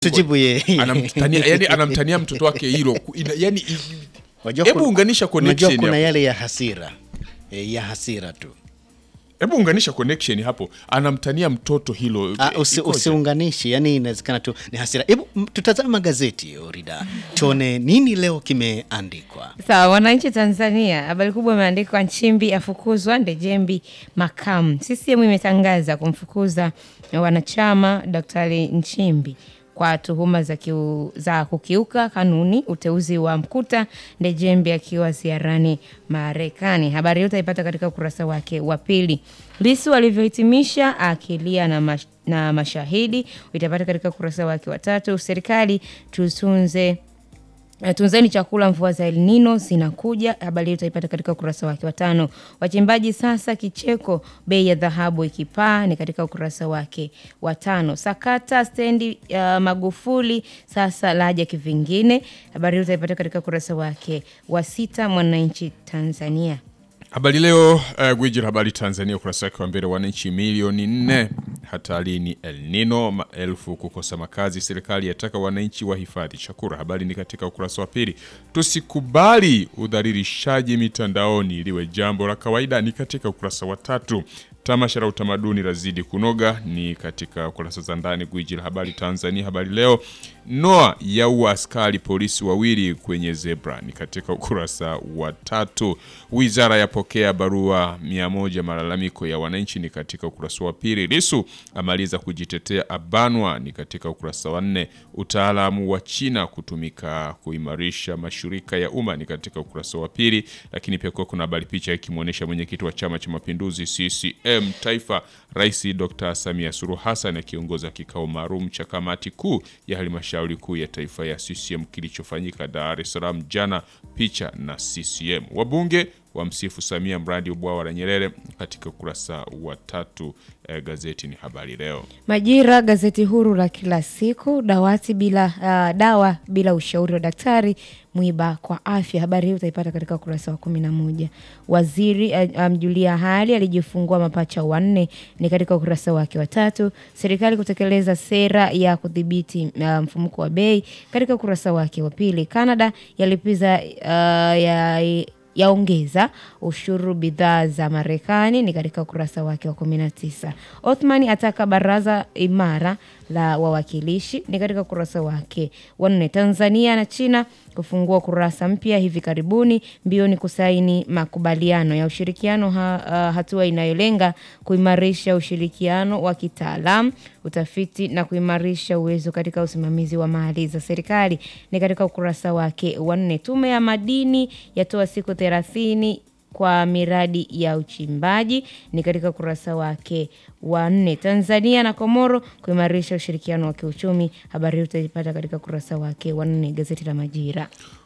tujibu yeye. anamtania yani anamtania mtoto wake hilo Ku- ina- yani i- Wajua hebu kuna- unganisha Unajua connection kuna hapo. yale ya hasira e, ya hasira tu hebu unganisha connection hapo anamtania mtoto hilo Ah, Eh, usi, ikoje? usiunganishi yani inawezekana tu ni hasira hebu m- tutazame magazeti orida tuone nini leo kimeandikwa Sawa, wananchi Tanzania, habari kubwa imeandikwa Nchimbi afukuzwa Ndejembi makamu. CCM imetangaza kumfukuza wanachama Daktari Nchimbi kwa tuhuma za, kiu, za kukiuka kanuni uteuzi wa Mkuta Ndejembi akiwa ziarani Marekani. Habari hiyo utaipata katika ukurasa wake wa pili. Lisu alivyohitimisha akilia na, mash, na mashahidi utapata katika ukurasa wake wa tatu. Serikali tutunze Eh, Tunzeni chakula, mvua za El Nino zinakuja. Habari hiyo utaipata katika ukurasa wake wa tano. Wachimbaji sasa kicheko, bei ya dhahabu ikipaa, ni katika ukurasa wake wa tano. Sakata stendi uh, Magufuli sasa laja kivingine. Habari hiyo utaipata katika ukurasa wake wa sita. Mwananchi Tanzania. Habari Leo, uh, gwiji la habari Tanzania, ukurasa wake wa mbele, wananchi milioni nne hatarini El Nino, maelfu kukosa makazi, serikali yataka wananchi wahifadhi chakula. Habari ni katika ukurasa wa pili. Tusikubali udhalilishaji mitandaoni liwe jambo la kawaida, ni katika ukurasa wa tatu. Tamasha la utamaduni lazidi kunoga ni katika kurasa za ndani. Gwiji la habari Tanzania, habari leo. Noa yaua askari polisi wawili kwenye zebra ni katika ukurasa wa tatu. Wizara yapokea barua mia moja malalamiko ya wananchi ni katika ukurasa wa pili. Lisu amaliza kujitetea abanwa ni katika ukurasa wa nne. Utaalamu wa China kutumika kuimarisha mashirika ya umma ni katika ukurasa wa pili, lakini pia kuwa kuna habari picha ikimwonyesha mwenyekiti wa Chama cha Mapinduzi CCM Taifa, Rais Dr. Samia Suluhu Hassan akiongoza kikao maalum cha kamati kuu ya halmashauri kuu ya taifa ya CCM kilichofanyika Dar es Salaam jana. Picha na CCM. Wabunge wamsifu Samia mradi wa bwawa la Nyerere katika ukurasa wa tatu. Eh, gazeti ni Habari Leo. Majira, gazeti huru la kila siku. Dawati bila uh, dawa bila ushauri wa daktari, mwiba kwa afya. Habari hii utaipata katika ukurasa wa kumi na moja. Waziri uh, amjulia hali alijifungua mapacha wanne, ni katika ukurasa wake wa tatu. Serikali kutekeleza sera ya kudhibiti uh, mfumuko wa bei, katika ukurasa wake wa pili. Canada yalipiza uh, ya yaongeza ushuru bidhaa za Marekani ni katika ukurasa wake wa 19. Othman ataka baraza imara la wawakilishi ni katika ukurasa wake wa nne. Tanzania na China kufungua kurasa mpya hivi karibuni, mbioni kusaini makubaliano ya ushirikiano ha, uh, hatua inayolenga kuimarisha ushirikiano wa kitaalamu, utafiti na kuimarisha uwezo katika usimamizi wa mali za serikali ni katika ukurasa wake wa nne. Tume ya madini yatoa siku thelathini kwa miradi ya uchimbaji ni katika ukurasa wake wa nne. Tanzania na Komoro kuimarisha ushirikiano wa kiuchumi, habari hii utaipata katika ukurasa wake wa nne. Gazeti la Majira.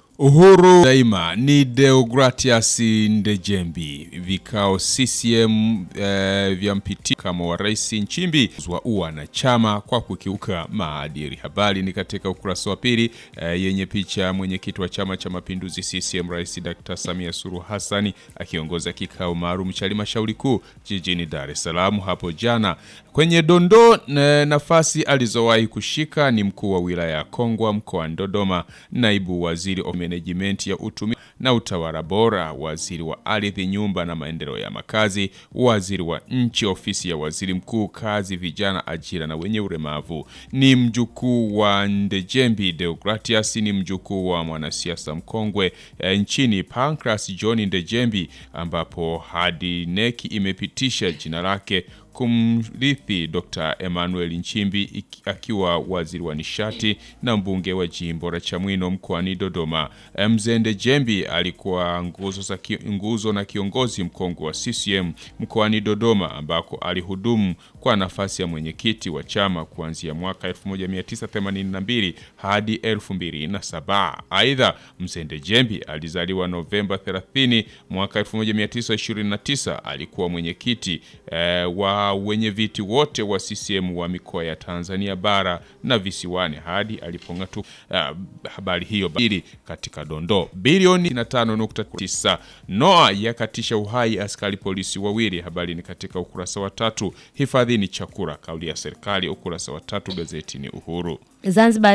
Uhuru daima ni Deogratias Ndejembi. Vikao CCM eh, vya mpiti kama wa rais Nchimbi waua na chama kwa kukiuka maadili. Habari ni katika ukurasa wa pili eh, yenye picha mwenyekiti wa Chama cha Mapinduzi CCM Rais Dr. Samia Suluhu Hassani akiongoza kikao maalum cha halmashauri kuu jijini Dar es Salaam hapo jana. Kwenye dondoo na nafasi alizowahi kushika ni mkuu wa wilaya ya Kongwa mkoani Dodoma, naibu waziri wa menejimenti ya utumi na utawala bora, waziri wa ardhi, nyumba na maendeleo ya makazi, waziri wa nchi, ofisi ya waziri mkuu, kazi, vijana, ajira na wenye ulemavu. Ni mjukuu wa Ndejembi Deogratias, ni mjukuu wa mwanasiasa mkongwe e, nchini Pancras John Ndejembi, ambapo hadi neki imepitisha jina lake kumrithi Dr. Emmanuel Nchimbi akiwa waziri wa nishati na mbunge wa jimbo la Chamwino mkoani Dodoma. Mzee Ndejembi alikuwa nguzo, za ki, nguzo na kiongozi mkongwe wa CCM mkoani Dodoma ambako alihudumu kwa nafasi ya mwenyekiti wa chama kuanzia mwaka 1982 hadi 2007. Aidha, Mzee Ndejembi alizaliwa Novemba 30 mwaka 1929. Alikuwa mwenyekiti eh, wa kwa wenye viti wote wa CCM wa mikoa ya Tanzania bara na visiwani hadi alipong'atuka. Uh, habari hiyo bili katika dondoo bilioni 5.9. Noa yakatisha uhai askari polisi wawili. Habari ni katika ukurasa wa tatu. Hifadhini chakula, kauli ya serikali, ukurasa wa tatu gazetini Uhuru. Zanzibar